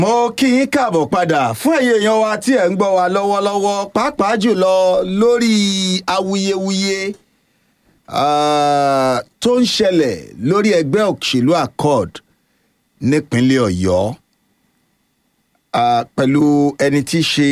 mo kí yín káàbọ̀ padà fún ẹ̀yin èèyàn wa tí ẹ̀ ń gbọ́ wa lọ́wọ́lọ́wọ́ pàápàá jùlọ lórí awuyewuye ah, tó ń ṣẹlẹ̀ lórí ẹgbẹ́ òṣèlú accord nípínlẹ̀ ọ̀yọ́ ah, pẹ̀lú ẹni tí í ṣe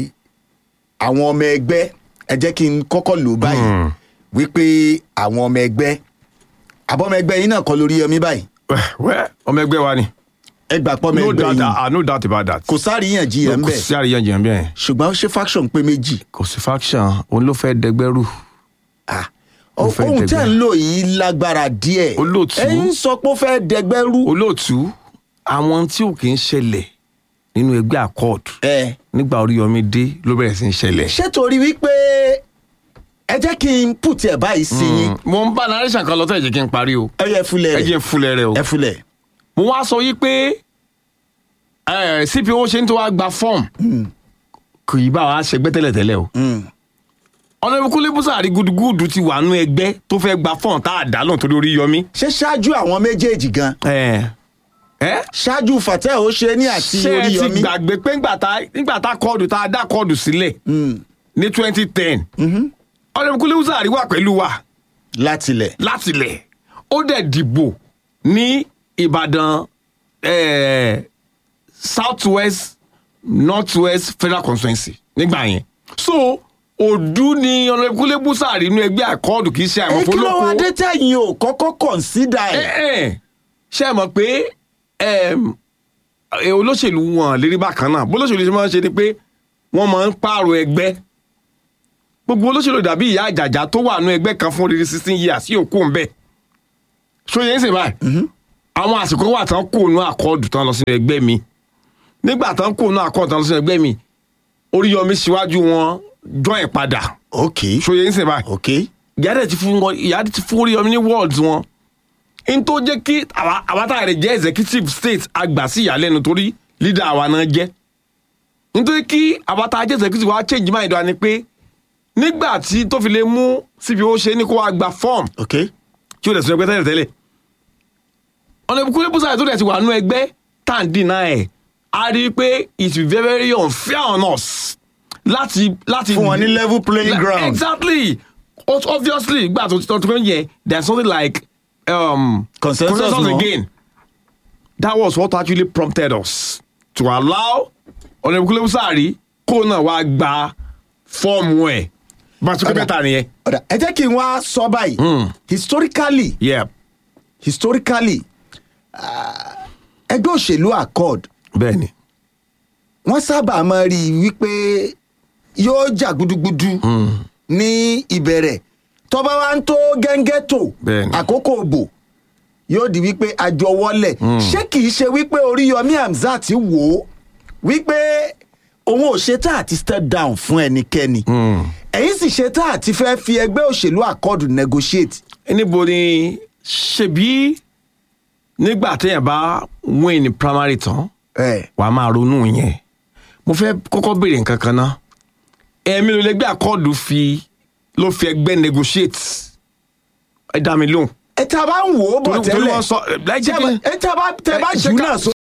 àwọn ọmọ ẹgbẹ́ ẹ jẹ́ kí n kọ́kọ́ lò báyìí wípé àwọn ọmọ ẹgbẹ́ àbọ̀mọ ẹgbẹ́ yín náà kọ́ lórí yọmí báyìí wẹ́ ọmọ ẹgbẹ́ wa ni ẹ gbà pọ́ ọmọ no ẹgbẹ́ doubt yín ah no doubt about that kò sáàríyànjiyàn ń kò bẹ̀ sí àríyànjiyàn bẹ́ẹ̀ ṣùgbọ́n ṣé faction pé méjì kò sí faction òun ló fẹ́ dẹgbẹ́rù Ah, Ó fẹ́ ohun tẹ́ dẹgbẹ́. ń lò yìí lágbára díẹ̀ Olóòtú. ẹ̀yin sọ pé ó fẹ́ dẹgbẹ́rú olóòtú àwọn tí ò kì í ṣẹlẹ̀ nínú ẹgbẹ́ accord ẹ nígbà Oríyọmí dé ló bẹ̀rẹ̀ sí í ṣẹlẹ̀. ṣé torí wípé ẹ jẹ́ kí n pùtì ẹ̀ báyìí sí yín mo ń bá narration kan lọ́tọ̀ ẹ jẹ́ kí n parí o ẹ yẹ fúlẹ̀ ẹ rẹ̀ jẹ́ n fúnlẹ̀ rẹ o. ẹ fúlẹ̀ mo wá sọ yí pé eh, CPO ṣe ń tó wá gba fọ́ọ̀mù kò yí bá wa ṣẹgbẹ́ tẹ́lẹ̀tẹ́lẹ̀ o. ọ̀nà ìbùkún lébùsà rí gudugudu ti wà nú ẹgbẹ́ tó fẹ́ gba fọ́ọ̀mù tá a dá lóhùn torí Oríyọmí. ṣé ṣáájú àwọn méjèèjì gan ẹ ẹ ṣáájú Fatai Oṣeni àti ṣé ẹ ti Oríyọmí gbàgbé pé ńgbà tá nígbà tá kọ́ọ̀dù tá a dá kọ́ọ̀dù sílẹ̀ ní twenty ten ọ̀nà ìbùkún lébùsà rí wà pẹ̀lú wa látilẹ̀ látilẹ̀ ó dẹ̀ dìbò ní Ìbàdàn eh, south west north west federal constituency nígbà yẹn so òdu ni ọ̀nàkúnlé búsàárì inú ẹgbẹ́ àkọọ́dù kì í ṣe ẹ àwọn kí ló wá fọlọ́kọ dé tẹ̀yìn ò kọ́kọ́ kọ̀ǹsídà ẹ̀ ẹ ṣe mọ̀ pé em, eh, olóṣèlú wọn lérí bákan náà bó olóṣèlú ṣe máa ń ṣe ni pé wọ́n máa ń pààrọ̀ ẹgbẹ́ gbogbo olóṣèlú dàbí ìyá àjàjà tó wà nú ẹgbẹ́ kan fún odidi sixteen years sí òkú ńbẹ ṣòye ń sè báyìí àwọn àsìkò wà tán kó nú àkọọ́dù tán lọ sínú ẹgbẹ́ mi nígbà tán kó nú àkọọ́dù tán lọ sínú ẹgbẹ́ mi Oríyọmí síwájú wọn join padà ok ṣòye ń sè báyìí ok ìyá dẹ̀ ti fún wọn ìyá dẹ̀ ti fún Oríyọmí ní wards wọn n tó jẹ́ kí àwa àwa tá a rẹ̀ jẹ́ executive state àgbà sí ìyàlẹ́nu torí leader àwa náà jẹ́ nítorí kí àwa tá a jẹ́ executive wa change mind wa ni pé nígbà tí tó fi lè mú CPO ṣe ní kó wa gba form ok tí ó dẹ̀ sọ ẹgbẹ́ tẹ́lẹ̀ tẹ́lẹ̀ ọ̀nà ìbùkún lébùsà tó dẹ̀ ti wà nú ẹgbẹ́ tá à ń dìnnà ẹ̀ a rí i pé it will be very very unfair on us láti láti fún wọn ní level playing Like, ground exactly O- obviously gbà tó tó tó yẹn there's something like um, Consensus mọ́. again that was what actually prompted us to allow ọ̀nàbùkún lébùsàárì kó náà wá gba fọ́ọ̀mù ẹ̀ bá a tún kẹ́ Ọ̀dà. mẹ́ta nìyẹn. ọ̀dà ẹ jẹ́ kí n wá sọ báyìí historically Yeah. historically ah, ẹgbẹ́ òṣèlú accord bẹ́ẹ̀ni. wọ́n sábà máa rí i wípé yóò jà gudugudu ní ìbẹ̀rẹ̀ tọ́ba wa ń tó gẹ́ngẹ́ tó Bẹ́ẹ̀ni. àkókò òbò yóò di wípé àjọ wọlẹ̀ ṣé kìí ṣe wípé Oríyọmí Hamzat wò ó wípé òun ò ṣe tá àti step down fún ẹnikẹ́ni ẹ̀yin sì ṣe tá àti fẹ́ fi ẹgbẹ́ òṣèlú accord negotiate níbo ni ṣebí nígbà téèyàn bá win ní primary tán ẹ̀ wàá máa ronú yẹn mo fẹ́ kọ́kọ́ béèrè nǹkan kan ná ẹ̀mí ló lẹ́gbẹ́ àkọọ́dù fi ló fi ẹgbẹ́ negotiate ẹ dá mi lóhùn. ẹ tá a bá ń wò ó bọ̀ Torí- torí tẹ́lẹ̀ wọ́n sọ- láì jẹ́ kí- ẹ tá a bá tẹ bá ẹ, jù ṣé ká- náà